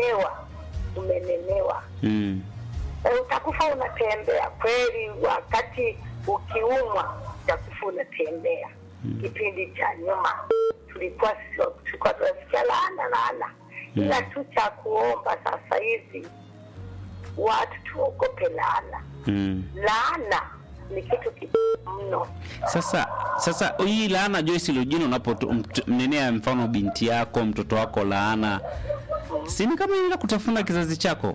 umenenewa umenenewa Mm. e, utakufa unatembea kweli wakati ukiumwa utakufa unatembea kipindi cha nyuma tulikuwa sio tulikuwa tunasikia laana laana ila tu cha kuomba sasa hivi watu tuogope laana Mm. laana ni kitu kibaya mno Sasa sasa hii laana Joyce Lujino unapomnenea mfano binti yako mtoto wako laana, si ni kama inaenda kutafuna kizazi chako?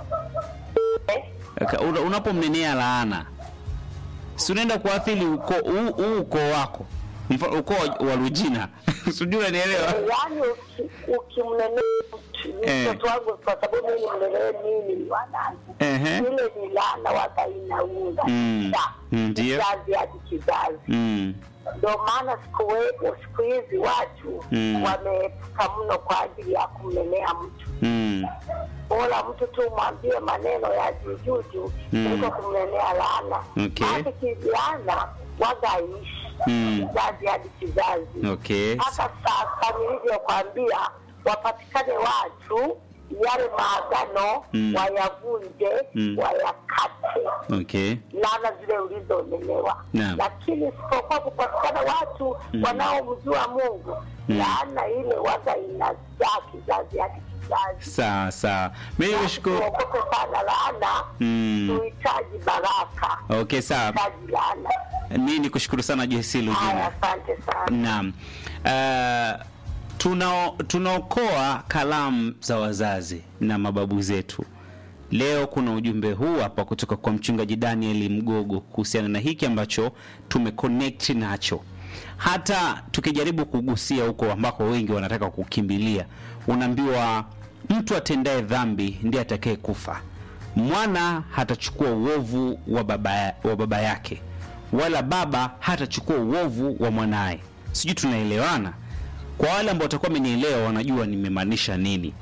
eh? Aka- una- Unapomnenea laana, si unaenda kuathiri ukoo huu huu ukoo wako, mfano ukoo wa- wa Lujina sijui unanielewa? yaani uki- ukimnenea mtu Eh. mtoto wangu kwa sababu mimi mlelee mimi ni wanangu Ehe. ile ni laana waga inaunga Mm. Sa- Mm, ndio. kizazi hadi kizazi Mm. ndio maana siku we- siku hizi watu Mm. wameepuka mno kwa ajili ya kumnenea mtu Mm. bora mtu tu mwambie maneno ya juujuu Mm. kuliko kumnenea laana Okay. hata kilaana waga aishi Mm. kizazi hadi kizazi Okay. hata sasa nilivyokwambia wapatikane watu yale maagano Mm. wayavunje Mm. wayakate Okay. laana zile ulizonelewa Naam. lakini isipokuwa kupatikana watu Mm. wanaomjua mungu Mm. laana ile waga inazaa kizazi hadi kizazi Sawa sawa. Mimi nashukuru. tuogope sana laana Mm. tuhitaji baraka Okay, sawa. tuhitaji laana Mimi nikushukuru sana Joyce haya Lujina. asante sana Naam. Uh, tuna tunaokoa kalamu za wazazi na mababu zetu. Leo kuna ujumbe huu hapa kutoka kwa mchungaji Daniel Mgogo kuhusiana na hiki ambacho tumeconnect nacho. Hata tukijaribu kugusia huko ambako wengi wanataka kukimbilia, unaambiwa mtu atendaye dhambi ndiye atakaye kufa. Mwana hatachukua uovu wa baba, wa baba yake, wala baba hatachukua uovu wa mwanaye. Sijui tunaelewana? Kwa wale ambao watakuwa wamenielewa, wanajua nimemaanisha nini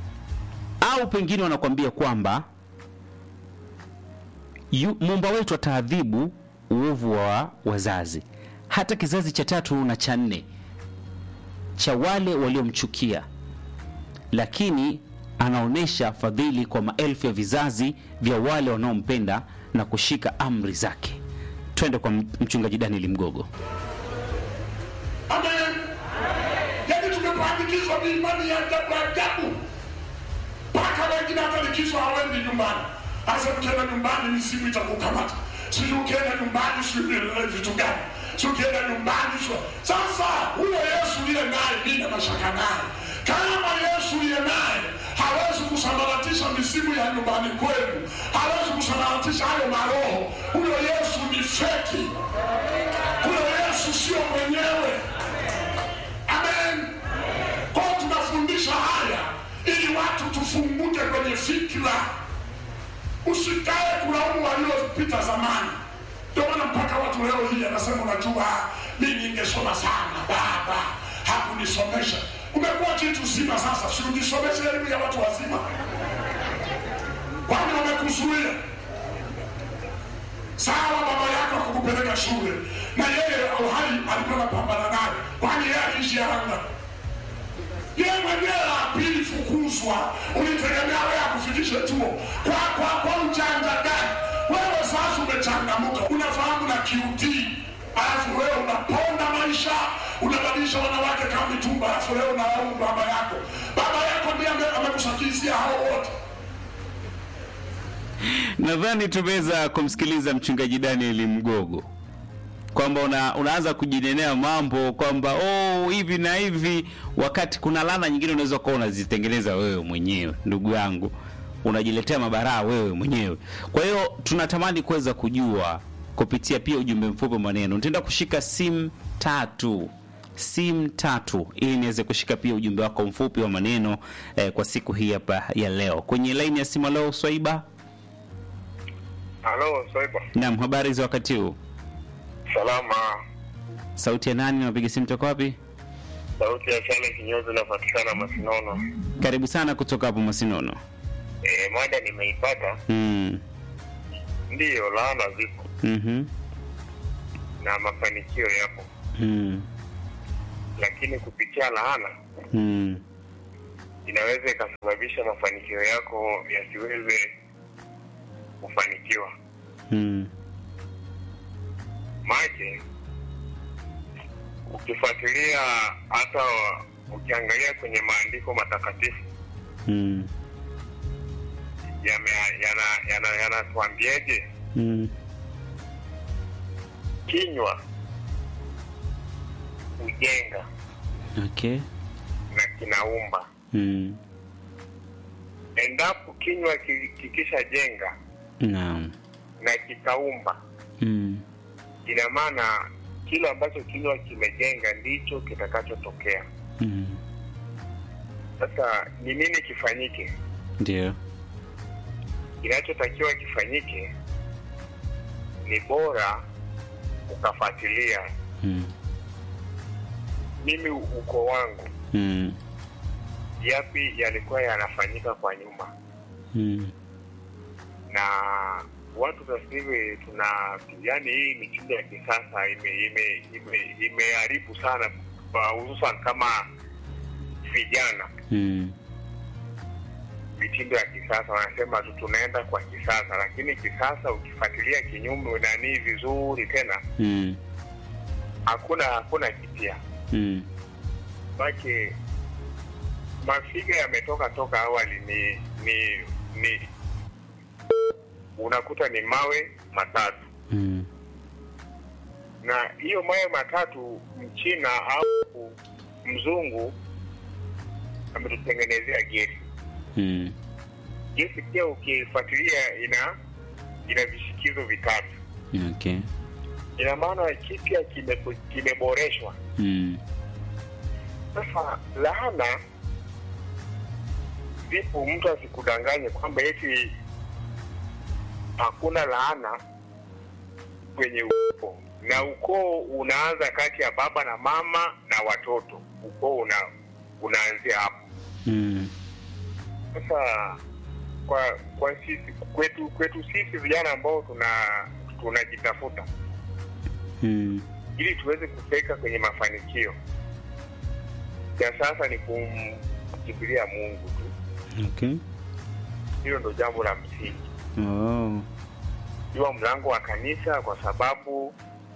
au pengine wanakuambia kwamba yu- muumba wetu ataadhibu uovu wa wazazi hata kizazi cha tatu na cha nne cha wale waliomchukia lakini anaonyesha fadhili kwa maelfu ya vizazi vya wale wanaompenda na kushika amri zake twende kwa mchungaji danieli mgogo Amen. Yaani tumepandikizwa miimani ya ajabu ajabu, mpaka wengine hata likizo hawendi nyumbani. Sasa ukienda nyumbani misimu itakukamata, sijui ukienda nyumbani sijui ni vitu gani, sijui ukienda nyumbani sio. Sasa huyo Yesu liye naye, mimi na mashaka naye. Kama Yesu liye naye hawezi kusambaratisha misimu ya nyumbani kwenu, hawezi kusambaratisha hayo maroho. Huyo Yesu ni feki, huyo Yesu sio mwenyewe. Amen. Kwa hiyo tunafundisha haya ili watu tufunguke kwenye fikra, usikae kulaumu waliopita zamani. Ndio maana mpaka watu leo hii anasema, unajua mimi ningesoma sana, baba hakunisomesha. Umekuwa kitu zima sasa, si ujisomeshe elimu ya watu wazima? Kwani wamekuzuia? Sawa, baba yako akukupeleka shule na yeye uhai alikuwa anapambana naye, kwani yeye aliishi Aranga? Yeye mwenyewe apili fukuzwa, ulitegemea wewe akufikishe chuo kwa kwa kwa ujanja gani? Wewe sasa umechangamuka, unafahamu na QT, alafu wewe unaponda maisha, unabadilisha wanawake kama mitumba, alafu leo unalaumu baba yako. Baba yako ndiye ame- amekusakizia hao wote. nadhani tumeweza kumsikiliza mchungaji danieli mgogo kwamba una, unaanza kujinenea mambo kwamba oh, hivi na hivi wakati kuna lana nyingine unaweza kuwa unazitengeneza wewe mwenyewe ndugu yangu unajiletea mabaraa wewe mwenyewe kwa hiyo tunatamani kuweza kujua kupitia pia ujumbe mfupi wa maneno nitaenda kushika simu tatu simu tatu ili niweze kushika pia ujumbe wako mfupi wa maneno eh, kwa siku hii hapa ya leo kwenye laini ya simu leo swaiba Halo, Soiba. Naam, habari za wakati huu? Salama. Sauti ya nani? Napiga simu toka wapi? Sauti ya Chale kinyozi inapatikana Masinono. Karibu sana kutoka hapo Masinono. E, mada nimeipata. Mm. Ndiyo, laana zipo Mhm. na mafanikio yapo, Mm. lakini kupitia laana Mm. inaweza ikasababisha mafanikio yako yasiweze kufanikiwa. Mm. Maji ukifuatilia hata ukiangalia kwenye maandiko matakatifu Mm. yame- yana- yana- yanatuambiaje? Mm. Kinywa hujenga Okay. na kinaumba. Mm. Endapo kinywa ki- kikishajenga Naam. na kikaumba, Mm. ina maana kile ambacho kinywa kimejenga ndicho kitakachotokea. Mm. Sasa ni nini kifanyike? Ndio. Kinachotakiwa kifanyike ni bora ukafuatilia Mm. mimi uko wangu Mm. yapi yalikuwa yanafanyika kwa nyuma, Mm. na watu sasa hivi tuna yani, hii mitindo ya kisasa ime- ime- ime- imeharibu sana, kwa hususan kama vijana. Mm. Mitindo ya kisasa wanasema tu tunaenda kwa kisasa, lakini kisasa ukifuatilia kinyume nani vizuri tena, Mm. hakuna hakuna kipya Mm. make mafiga yametoka toka awali ni ni ni unakuta ni mawe matatu Mm. na hiyo mawe matatu mchina au mzungu ametutengenezea gesi Mm. gesi pia ukifuatilia ina ina vishikizo vitatu Okay. ina maana kipya kime- kimeboreshwa Mm. Sasa laana vipo, mtu asikudanganye kwamba eti hakuna laana kwenye ukoo, na ukoo unaanza kati ya baba na mama na watoto. Ukoo una unaanzia hapo. Mm. Sasa kwa kwa sisi kwetu kwetu sisi vijana ambao tuna tunajitafuta Mm. ili tuweze kufika kwenye mafanikio ya sasa ni kumkimbilia Mungu tu. Okay. Hilo ndo jambo la msingi, Oh. jua mlango wa kanisa, kwa sababu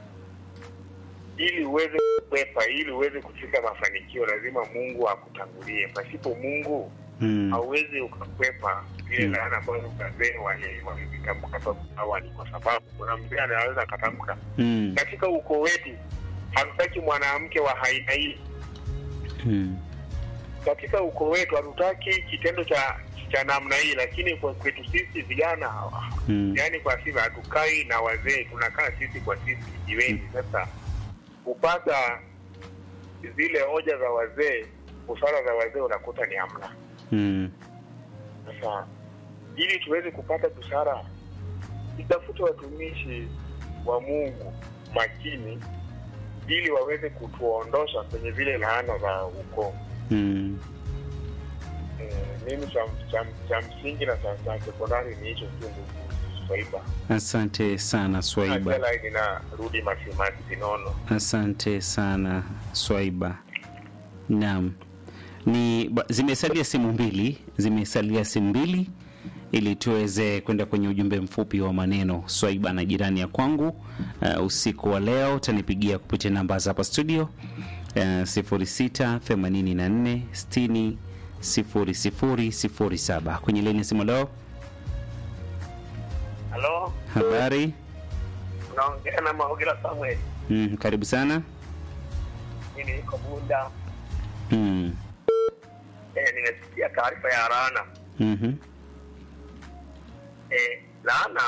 ili uweze kukwepa, ili uweze kufika mafanikio, lazima Mungu akutangulie. Pasipo Mungu Mm. hauwezi ukakwepa ile Mm. laana ambayo wazee wali- walizitamka toka awali, kwa sababu kuna mzee anaweza akatamka Mm. katika ukoo wetu hatutaki mwanamke wa aina hii Mm. katika ukoo wetu hatutaki kitendo cha cha namna hii, lakini kwa kwetu sisi vijana Mm. yani kwa sisi hatukai na wazee, tunakaa sisi kwa sisi jiweni. Sasa kupata zile hoja za wazee, busara za wazee, unakuta ni hamna. Mm. Sasa ili tuweze kupata busara, tutafute watumishi wa Mungu makini, ili waweze kutuondosha kwenye zile laana za ukoo. Mm. Eh, mimi cha, cha, cha msingi na cha, cha sekondari ni hicho tu ndugu Swaiba. Asante sana Swaiba. Akela ninarudi Masimati Sinono. Asante sana Swaiba. Naam, ni ba- zimesalia simu mbili, zimesalia simu mbili ili tuweze kwenda kwenye ujumbe mfupi wa maneno. Swaiba na jirani ya kwangu, uh, usiku wa leo utanipigia kupitia namba za hapa studio uh, 06 84 60 00 07 kwenye leni ya simu leo. Halo, Habari? unaongea na Mahogera Samuel. Mm, karibu sana. Mimi niko Bunda. Mm. Eh, nimesikia taarifa ya laana. Mhm. Eh, laana.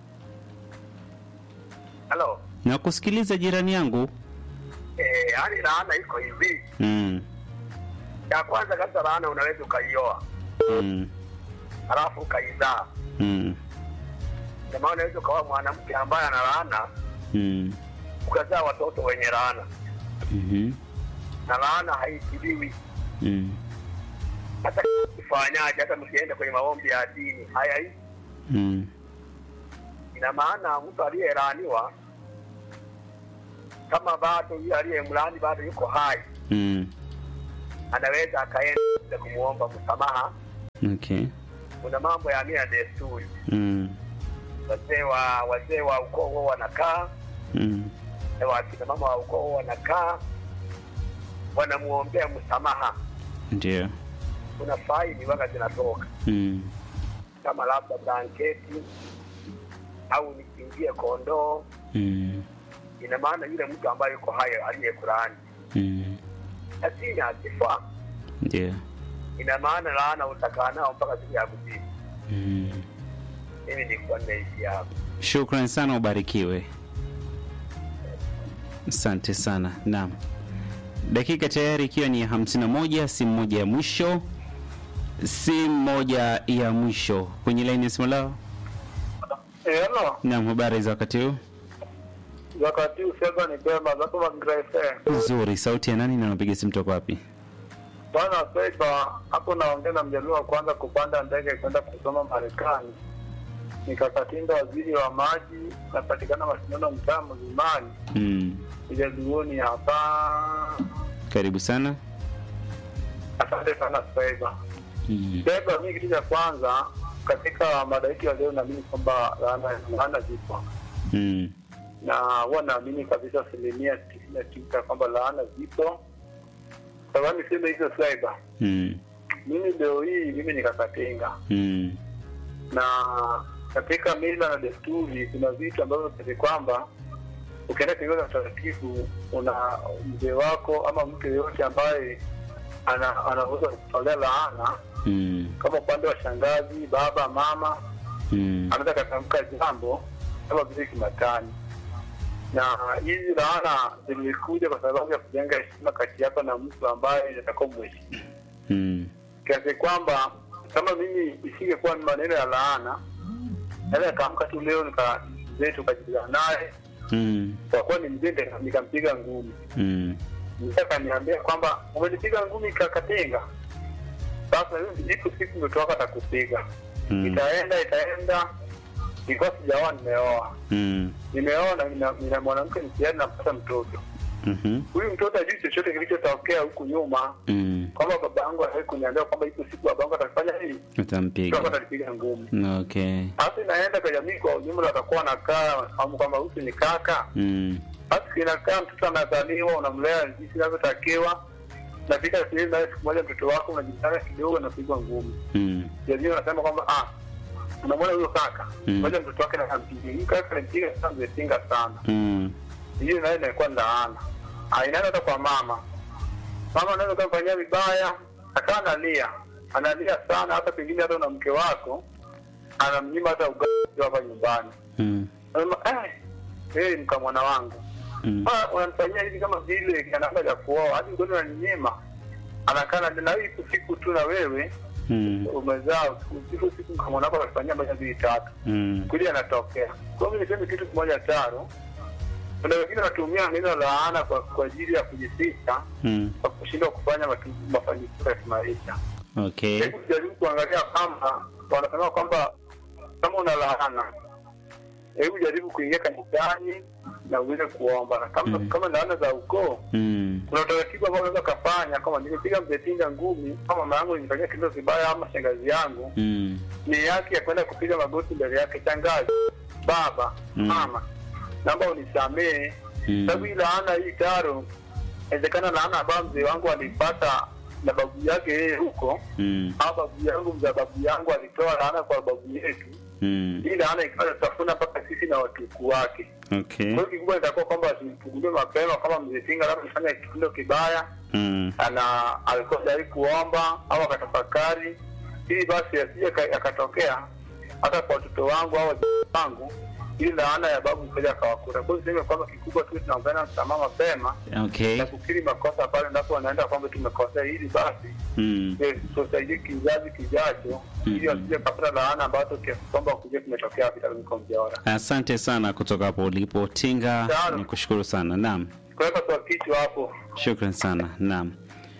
Halo. Nakusikiliza jirani yangu. Eh, yani laana iko hivi. Mm. Ya kwanza kabisa laana unaweza ukaioa, Mm. halafu ukaizaa. Mm. Ndio maana unaweza ukawa mwanamke ambaye ana laana, Mm. ukazaa watoto wenye laana. Mhm. Na laana haitibiwi. Mm. Hata kifanyaje, hata msiende kwenye maombi ya dini, haya hii Mm. ina maana mtu aliyelaaniwa kama bado yule aliyemlaani bado yuko hai, Mm. anaweza akaenda kumwomba msamaha. Okay. Kuna mambo ya mila na desturi, Mm. wazee wa wazee wa ukoo huo wanakaa Mm. na wakina mama wa ukoo huo wanakaa wanamwombea msamaha. Ndio. Kuna faili waga zinatoka Mm. kama labda blanketi au nikingie kondoo, Mm. ina maana yule mtu ambaye yuko hai aliyekulaani, Mm. lakini akifa, Ndio. ina maana laana utakaa nao mpaka siku ya kuzimu. Mm. Mimi nilikuwa ninaishi hapo. Shukran sana, ubarikiwe. Asante sana. Naam, dakika tayari ikiwa ni hamsini na moja, simu moja ya mwisho, simu moja ya mwisho kwenye laini ya simu lao. Hello, Naam, habari za wakati huu? wakati usema ni bema zako magrese. Nzuri. Sauti ya nani na unapiga simu toka wapi? Bwana Seba, hapo naongea na mjaluo wa kwanza kupanda ndege kwenda kusoma Marekani. Nikakatinda waziri wa maji, napatikana mashindano mtaa mzimani, Mm. mjaluoni hapa. Karibu sana. Asante sana Seba. Mm. Seba, mimi kitu cha kwanza katika mada yetu ya leo, naamini kwamba laana laana zipo Mm. na huwa naamini kabisa asilimia tisini na tisa kwamba laana zipo. Sababu niseme hizo Seba, Mm. mimi leo hii mimi nikakatenga Mm. na katika mila na desturi kuna vitu ambavyo kiasi kwamba ukienda kinyume na utaratibu una mzee wako ama mtu yeyote ambaye ana- anaweza kutolea laana Mm. kama upande wa shangazi baba mama Mm. anaweza katamka jambo kama vile kimatani na hizi laana zilikuja kwa sababu ya kujenga heshima kati yako na mtu ambaye atakuwa mheshimu Mm. kiasi kwamba kama mimi isingekuwa ni maneno ya laana naweza nikaamka tu leo nika mzee tukajibizana naye Mm. kwa kuwa ni mzee nika- nikampiga ngumi Mm. mzee akaniambia kwamba umenipiga ngumi kakatenga sasa hiyo ipo siku mtoto wako atakupiga Mm. itaenda itaenda nilikuwa sijaoa nimeoa Mm. nimeoa na nina, nina mwanamke njiani napata mtoto Mhm. huyu mtoto ajui chochote kilichotokea huku nyuma Mm. kwamba baba yangu awai kuniambia kwamba ipo siku baba yangu atafanya hii mtoto wako Utampiga. atanipiga ngumi Okay. basi inaenda kwa jamii kwa ujumla, watakuwa wanakaa wanafahamu kwamba huyu ni kaka. Mm. Basi kinakaa mtoto anazaliwa, unamlea jinsi inavyotakiwa, nafika sehemu naye siku moja mtoto wako unajitana kidogo, anapigwa ngumi. Mm. Jamii wanasema kwamba ah, unamwona huyo kaka Mm. moja mtoto wake nakampiga huyu kaka alimpiga sana, mzepinga sana. Mm. Hiyo nayo inakuwa laana. Ah, inaenda hata kwa mama. Mama anaweza kumfanyia vibaya, akawa analia, analia sana, hata pengine hata na mke wako anamnyima hata ugali hapa nyumbani. Mm. Anasema eh, wewe ni mkamwana wangu. Mm. Ah, unanifanyia hivi kama vile anaanza ya kuoa, hadi ugali unaninyima. Anakaa na na hii siku tu na wewe Mm. umezaa siku siku mkamwana wako anafanyia moja mbili tatu. Mm. Kweli anatokea. Kwa hiyo niseme kitu kimoja taro. Kuna wengine wanatumia neno laana kwa kwa ajili ya kujificha Mm. kwa kushindwa kufanya matu- mafanikio ya kimaisha. Okay. Hebu jaribu kuangalia kama wanasema kwamba kama una laana, hebu jaribu kuingia kanisani na uweze kuomba, na kama Mm. kama laana za ukoo, Mm. kuna utaratibu ambao unaweza ukafanya, kama nimepiga mzee Tinga ngumi, kama mama yangu nilifanyia kitendo kibaya, ama shangazi yangu, Mm. ni yake ya kwenda kupiga magoti mbele yake, shangazi, baba, Mm. mama, naomba unisamehe Mm. sababu hii laana hii taro, inawezekana laana ambayo mzee wangu alipata na babu yake yeye huko Mm. au babu yangu mza babu yangu alitoa laana kwa babu yetu, Mm. hii laana ikawa inatafuna mpaka sisi na watuku wake. Okay. Kwa hiyo kikubwa itakuwa kwamba tufungue mapema, kama mzee Tinga labda alifanya kitendo kibaya, Mm. ana alikuwa tayari kuomba au akatafakari, ili basi asije ka- akatokea hata kwa watoto wangu au wajukuu wangu, ili laana ya babu mmoja akawakuta. Kwa hiyo niseme kwamba kikubwa tu tunaombana msamaha mapema Okay. na kukiri makosa pale ndipo wanaenda kwamba tumekosea, ili basi Mm. eh, tusaidie kizazi kijacho, ili wasije kapata laana ambazo kiasi kwamba kuja kumetokea vitarumiko mjaora. Asante sana kutoka hapo ulipo Tinga, Sawa. nikushukuru sana. Naam. Kuweka kwa kichwa hapo Shukran sana. Naam.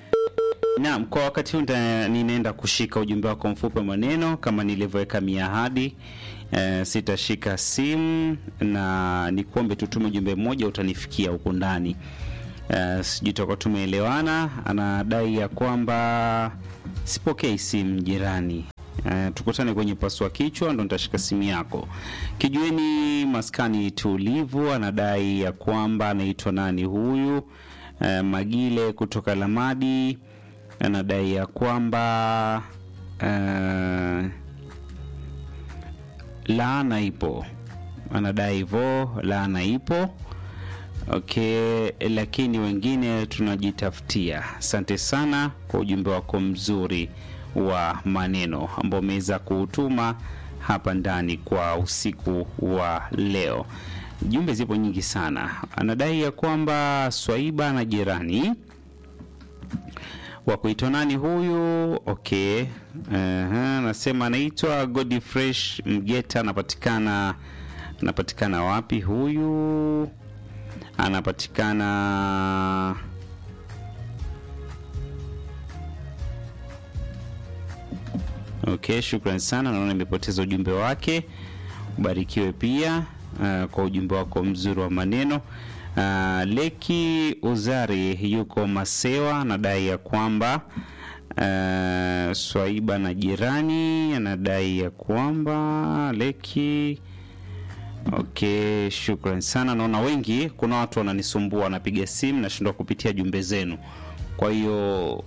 Naam, kwa wakati huu nita- ninaenda kushika ujumbe wako mfupi wa maneno kama nilivyoweka miahadi. E, sitashika simu na nikuombe tutume ujumbe mmoja utanifikia huko ndani. Uh, sijui tutakuwa tumeelewana. Anadai ya kwamba sipokei simu jirani. Uh, tukutane kwenye pasua kichwa ndo nitashika simu yako. Kijueni maskani tulivu, anadai ya kwamba anaitwa nani huyu? Uh, Magile kutoka Lamadi anadai ya kwamba uh, laana ipo, anadai hivyo, laana ipo. Okay, lakini wengine tunajitafutia. Asante sana kwa ujumbe wako mzuri wa maneno ambao umeweza kuutuma hapa ndani kwa usiku wa leo. Jumbe zipo nyingi sana. Anadai ya kwamba Swaiba na jirani wa kuitwa nani huyu? Okay, Aha, anasema anaitwa Godfresh Mgeta, anapatikana anapatikana wapi huyu? Anapatikana Okay, shukran sana. Naona nimepoteza ujumbe wake. Ubarikiwe pia uh, kwa ujumbe wako mzuri wa maneno. Uh, Leki Uzari yuko Masewa, anadai ya kwamba uh, Swaiba na jirani anadai ya kwamba Leki Okay, shukran sana. Naona wengi, kuna watu wananisumbua, wanapiga simu, nashindwa kupitia jumbe zenu. Kwa hiyo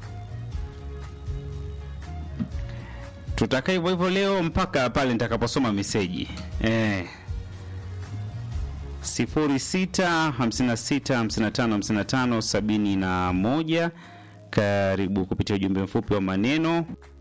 tutakaa hivyo hivyo leo mpaka pale nitakaposoma meseji eh. 0656555571 karibu kupitia ujumbe mfupi wa maneno